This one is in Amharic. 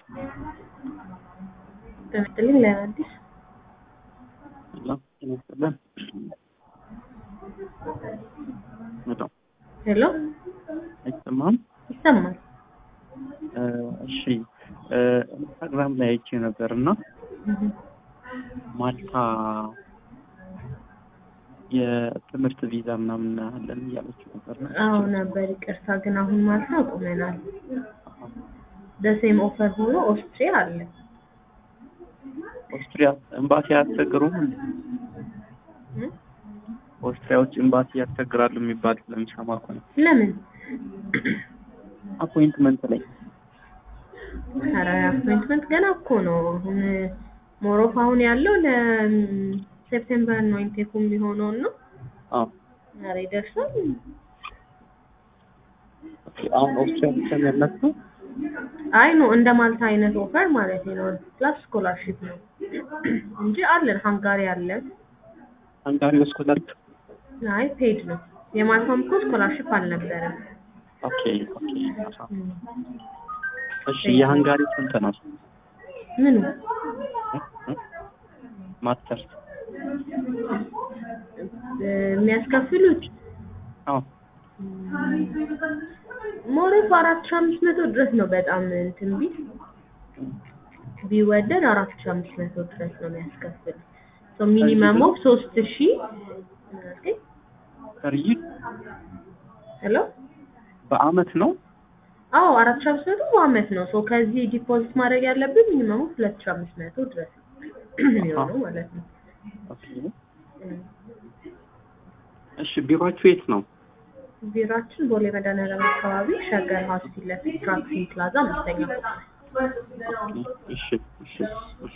በመጥልኝ ለአዲስ ሰላም ጤና ይስጥልን። በጣም ሄሎ አይሰማም? ይሰማል። እ እሺ እ ኢንስታግራም ላይ አይቼ ነበር እና እህ፣ ማልታ የትምህርት ቪዛ ምናምን አለን እያለች ነበር። እና አዎ ነበር። ይቅርታ ግን አሁን ማልታ አቁመናል። ደሴም ኦፈር ሆኖ ኦስትሪያ አለ። ኦስትሪያ ኤምባሲ አያስቸግሩም? እንዴ? እ? ኦስትሪያዎች ኤምባሲ ያስቸግራሉ የሚባል ስለምሰማ እኮ ነው። ለምን? አፖይንትመንት ላይ ኧረ አፖይንትመንት ገና እኮ ነው። አሁን ሞሮፍ አሁን ያለው ለሴፕቴምበር ነው ኢንቴኩ የሚሆነው ነው። አዎ ኧረ ይደርሳል። ኦኬ። አሁን ኦስትሪያ ብቻ ነው ያላችሁ? አይ ነው እንደ ማልታ አይነት ኦፈር ማለት ነው። ፕላስ ስኮላርሺፕ ነው እንጂ አለን። ሃንጋሪ አለን። ሃንጋሪ ስኮላር አይ ፔድ ነው። የማልታም እኮ ስኮላርሺፕ አልነበረም። ኦኬ ኦኬ። አሃ። እሺ የሃንጋሪ ስንት ነው? ምኑ እ? ማስተርስ የሚያስከፍሉት አዎ ሞሮፍ አራት ሺህ አምስት መቶ ድረስ ነው። በጣም እንትን ቢል ቢወደድ አራት ሺህ አምስት መቶ ድረስ ነው የሚያስከፍሉት። ሶ ሚኒመም ኦፍ ሶስት ሺህ ሰርይ ሄሎ በአመት ነው? አዎ አራት ሺህ አምስት መቶ በአመት ነው። ሶ ከዚህ ዲፖዚት ማድረግ ያለብን ሚኒመም ኦፍ ሁለት ሺህ አምስት መቶ ድረስ የሚሆነው ማለት ነው። ኦኬ። እሺ ቢሮአችሁ የት ነው? ቢሯችን ቦሌ መድኃኒዓለም አካባቢ ሸገር ሀውስ ፊት ለፊት ትራክሲን ፕላዛ አምስተኛ ፎቅ ላይ። ኦኬ። እሺ እሺ እሺ።